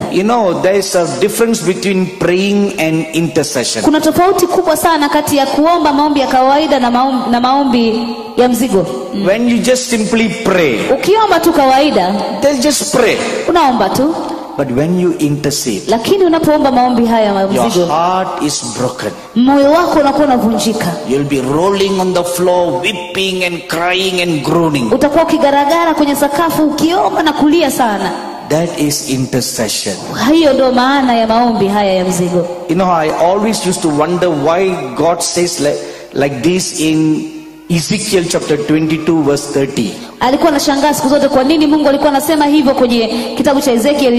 You know, there is a difference between praying and intercession. kuna tofauti kubwa sana kati ya kuomba maombi ya kawaida na maombi, na maombi ya mzigo When you just simply pray, ukiomba tu kawaida then just pray. unaomba tu But when you intercede, lakini unapoomba maombi haya ya your mzigo heart is broken. moyo wako unakuwa unavunjika You'll be rolling on the floor, weeping and crying and groaning. utakuwa ukigaragara kwenye sakafu ukiomba na kulia sana That is intercession. hiyo ndo maana ya maombi haya ya mzigo You know, I always used to wonder why God says like, like this in Ezekiel chapter 22, verse 30. alikuwa anashangaa siku zote kwa nini mungu alikuwa anasema hivyo kwenye kitabu cha ezekiel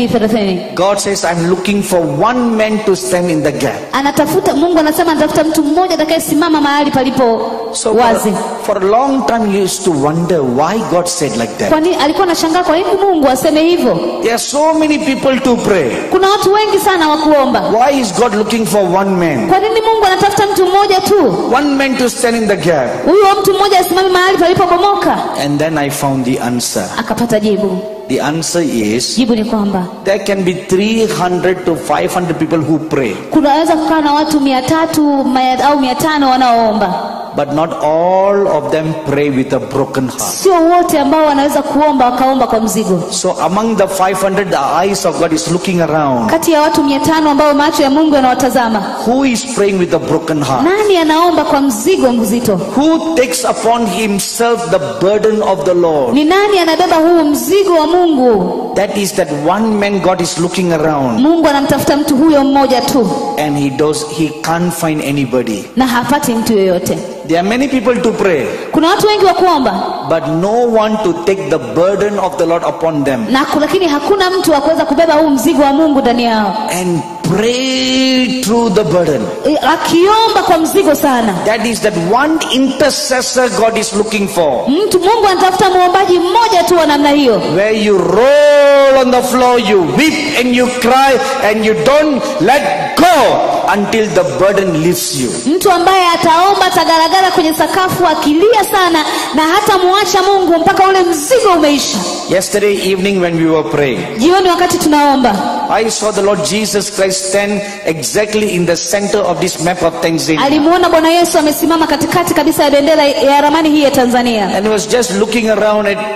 22:30 God says, I'm looking for one man to stand in the gap. anatafuta mungu anasema anatafuta mtu mmoja atakayesimama mahali palipo So wazi for, for a long time, you used to wonder why God said like that. kwa nini alikuwa anashangaa kwa nini mungu aseme hivyo There are so many people to pray. kuna watu wengi sana wa kuomba Why is God looking for one man? kwa nini mungu anatafuta mtu mmoja tu One man to stand in the gap. huyo mtu mmoja asimame mahali palipobomoka And then I found the answer. akapata jibu The answer is jibu ni kwamba there can be 300 to 500 people who pray, kunaweza kukaa na watu mia tatu mia- au mia tano wanaoomba but not all of them pray with a broken heart. sio wote ambao wanaweza kuomba wakaomba kwa mzigo So among the 500, the eyes of God is looking around. kati ya watu mia tano ambao macho ya mungu yanawatazama Who is praying with a broken heart? nani anaomba kwa mzigo mzito Who takes upon himself the burden of the Lord? ni nani anabeba huu mzigo wa mungu That is that one man God is looking around mungu anamtafuta mtu huyo mmoja tu and he does he can't find anybody. na hapati mtu yoyote There are many people to pray, kuna watu wengi wa kuomba but no one to take the burden of the Lord upon them na ku- lakini hakuna mtu wa kuweza kubeba huu mzigo wa mungu ndani yao and pray through the burden. E, akiomba kwa mzigo sana That is that one intercessor God is looking for. mtu mungu anatafuta muombaji mmoja tu wa namna hiyo Where you roll on the floor, you weep and you cry and you don't let go until the burden lifts you. mtu ambaye ataomba atagaragara kwenye sakafu akilia sana na hata muacha mungu mpaka ule mzigo umeisha Yesterday evening when we were praying, jioni wakati tunaomba I saw the Lord Jesus Christ stand exactly in the center of this map of Tanzania. alimuona bwana yesu amesimama katikati kabisa ya bendera ya ramani hii ya tanzania And he was just looking around at,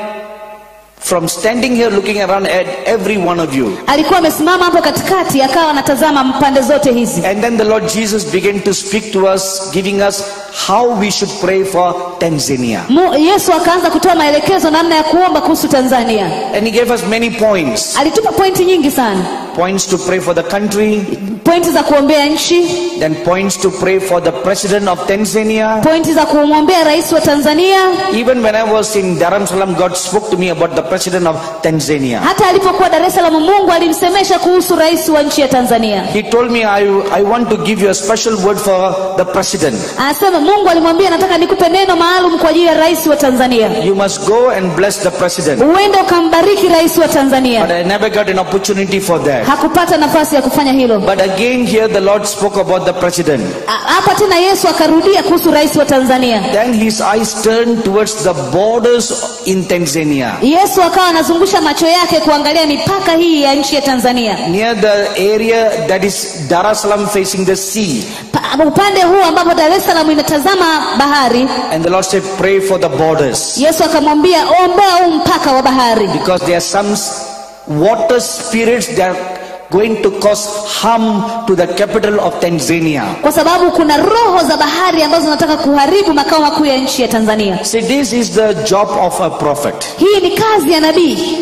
from standing here looking around at every one of you. alikuwa amesimama hapo katikati akawa anatazama pande zote hizi And then the Lord Jesus began to speak to us, giving us how we should pray for Tanzania. Mu, yesu akaanza kutoa maelekezo namna ya kuomba kuhusu tanzania And he gave us many points. alitupa pointi nyingi sana Points to pray for the country, pointi za kuombea nchi then points to pray for the president of Tanzania. pointi za kumwombea rais wa tanzania Even when I was in Dar es Salaam, God spoke to me about the president of Tanzania. hata alipokuwa dar es salaam mungu alimsemesha kuhusu rais wa nchi ya tanzania He told me, I, I want to give you a special word for the president. anasema mungu alimwambia nataka nikupe neno maalum kwa ajili ya rais wa tanzania You must go and bless the president. uende ukambariki rais wa But tanzania I never got an opportunity for that. hakupata nafasi ya kufanya hilo But again, here the Lord spoke about the president. A- hapa tena yesu akarudia kuhusu rais wa tanzania Then his eyes turned towards the borders in Tanzania. yesu akawa anazungusha macho yake kuangalia mipaka hii ya nchi ya tanzania Near the area that is Dar es Salaam facing the sea. pa, upande huu ambapo dar es salaam inatazama bahari And the Lord said, Pray for the borders. yesu akamwambia ombea huu mpaka wa bahari Because there are some s- water spirits that are going to cause harm to the capital of Tanzania. kwa sababu kuna roho za bahari ambazo zinataka kuharibu makao makuu ya nchi ya tanzania See, this is the job of a prophet. hii ni kazi ya nabii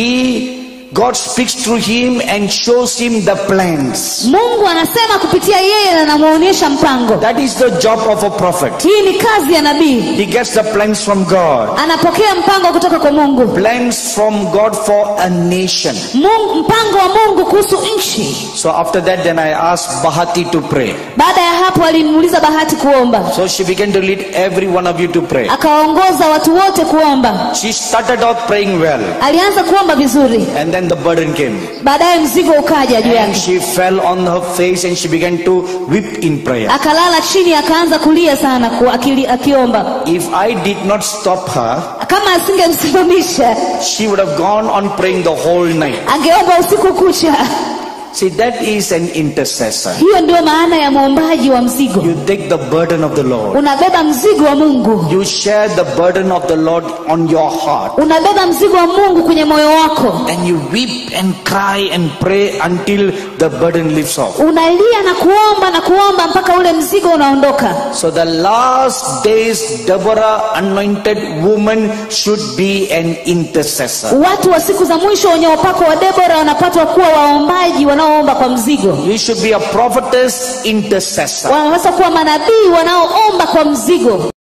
He, God speaks through him and shows him the plans. mungu anasema kupitia yeye na anamwonyesha mpango That is the job of a prophet. hii ni kazi ya nabii He gets the plans from God. anapokea mpango kutoka kwa mungu Plans from God for a nation. mungu mpango wa mungu kuhusu nchi So after that, then I asked Bahati to pray. baada ya hapo alimuuliza bahati kuomba So she began to lead every one of you to pray. akawaongoza watu wote kuomba She started off praying well. alianza kuomba vizuri And then then the burden came. baadaye mzigo ukaja juu And yake she fell on her face and she began to weep in prayer. akalala chini akaanza kulia sana ku, akili, akiomba If I did not stop her, kama asingemsimamisha she would have gone on praying the whole night. angeomba usiku kucha See, that is an intercessor. hiyo ndio maana ya mwombaji wa mzigo You take the burden of the Lord. unabeba mzigo wa mungu You share the burden of the Lord on your heart. unabeba mzigo wa mungu kwenye moyo wako And you weep and cry and pray until the burden lifts off. unalia na kuomba na kuomba mpaka ule mzigo unaondoka So the last days, Deborah, anointed woman, should be an intercessor. watu wa siku za mwisho wenye upako wa debora wanapatwa kuwa waombaji wanaoomba kwa mzigo You should be a prophetess intercessor. wanapaswa kuwa manabii wanaoomba kwa mzigo